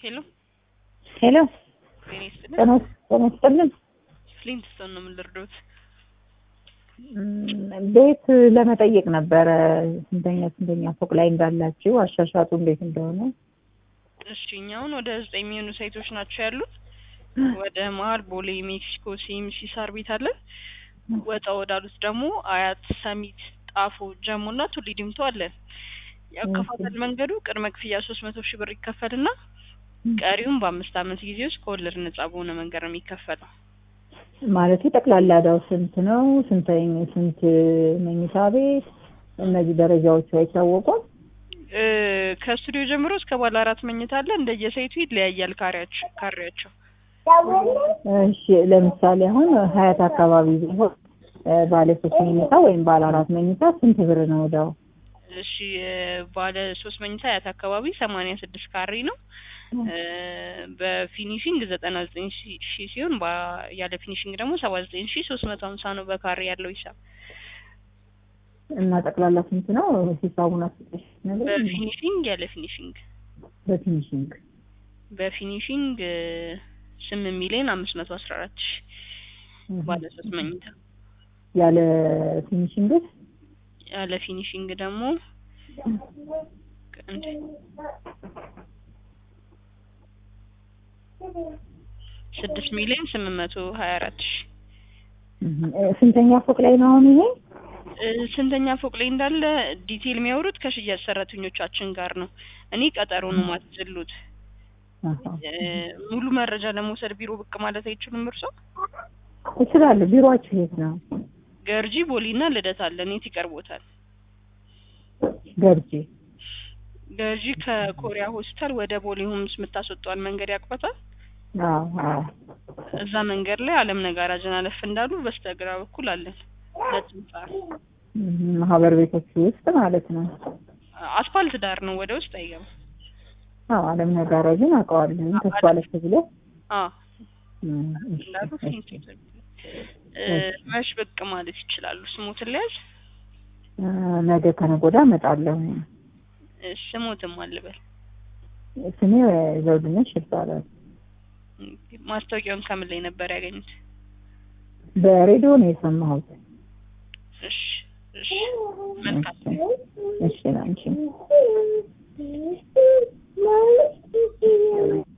ሄሎ ሄሎ ጤና ይስጥልን። ጤና ጤና ይስጥልን። ፍሊንትስቶን ነው የምንልርዶት። እም፣ ቤት ለመጠየቅ ነበረ ስንተኛ ስንተኛ ፎቅ ላይ እንዳላችሁ አሻሻጡ እንዴት እንደሆነ። እሺ እኛ አሁን ወደ ዘጠኝ የሚሆኑ ሳይቶች ናቸው ያሉት። ወደ መሀል ቦሌ፣ ሜክሲኮ፣ ሲኤምሲ ሳር ቤት አለን። ወጣ ወዳሉት ደግሞ አያት፣ ሰሚት፣ ጣፎ፣ ጀሞ እና ቱሊ ዲምቱ አለን። የአከፋፈል መንገዱ ቅድመ ክፍያ ሶስት መቶ ሺህ ብር ይከፈልና ቀሪውም በአምስት ዓመት ጊዜ ውስጥ ከወለድ ነጻ በሆነ መንገድ ነው የሚከፈለው። ማለት ጠቅላላ ዕዳው ስንት ነው? ስንተኝ ስንት መኝታ ቤት? እነዚህ ደረጃዎቹ አይታወቁም። እ ከስቱዲዮ ጀምሮ እስከ ባለ አራት መኝታ አለ። እንደየሳይቱ ይለያያል ካሬያቸው ካሬያቸው እሺ ለምሳሌ አሁን ሀያት አካባቢ ቢሆን እ ባለ ሶስት መኝታ ወይም ባለ አራት መኝታ ስንት ብር ነው ዕዳው? እሺ እ ባለ ሶስት መኝታ አያት አካባቢ ሰማንያ ስድስት ካሬ ነው። እ በፊኒሽንግ ዘጠና ዘጠኝ ሺህ ሲሆን ባ- ያለ ፊኒሽንግ ደግሞ ሰባ ዘጠኝ ሺህ ሶስት መቶ ሀምሳ ነው በካሬ ያለው ሂሳብ። እና ጠቅላላ ስንት ነው ሂሳቡን አስጠሽ ነገር በፊኒሽንግ ያለ ፊኒሽንግ በፊኒሽንግ በፊኒሽንግ እ ስምንት ሚሊዮን አምስት መቶ አስራ አራት ሺህ ባለ ሶስት መኝታ ያለ ፊኒሽንግ ያለ ፊኒሽንግ ደግሞ እንደ ስድስት ሚሊዮን ስምንት መቶ ሀያ አራት ሺህ ስንተኛ ፎቅ ላይ ነው አሁን ይሄ? እ ስንተኛ ፎቅ ላይ እንዳለ ዲቴል የሚያወሩት ከሽያጭ ሰራተኞቻችን ጋር ነው። እኔ ቀጠሮ ነው ማትዘሉት። አሃ። ሙሉ መረጃ ለመውሰድ ቢሮ ብቅ ማለት አይችሉም እርሶ? እችላለሁ። ቢሮአችሁ የት ነው? ገርጂ ቦሊና ልደታ አለን። የት ይቀርቦታል? ገርጂ። ገርጂ ከኮሪያ ሆስፒታል ወደ ቦሌ ሆምስ የምታስወጣውን መንገድ ያውቋታል? አዎ አዎ። እዛ መንገድ ላይ አለም ነጋራጅን አለፍ እንዳሉ በስተግራ በኩል አለን። ሁለት ህንጻ እም፣ ማህበር ቤቶች ውስጥ ማለት ነው። አስፋልት ዳር ነው፣ ወደ ውስጥ አይገባም። አዎ አለም ነጋራጅን አውቀዋለሁ። ተስፋ አለች ብሎ አዎ እም፣ እሺ፣ እንዳሉ እሺ። ፊኒት እ መች ብቅ ማለት ይችላሉ? ስሞትን ሊያዝ እ፣ ነገ ከነገ ወዲያ እመጣለሁ። እ ስሞትም አልበል ስሜ ዘውድነሽ ይባላል። ማስታወቂያውን ከምን ላይ ነበር ያገኙት? በሬዲዮ ነው የሰማሁት። እሺ እሺ መልካም እሺ፣ እሺ፣ ላንቺ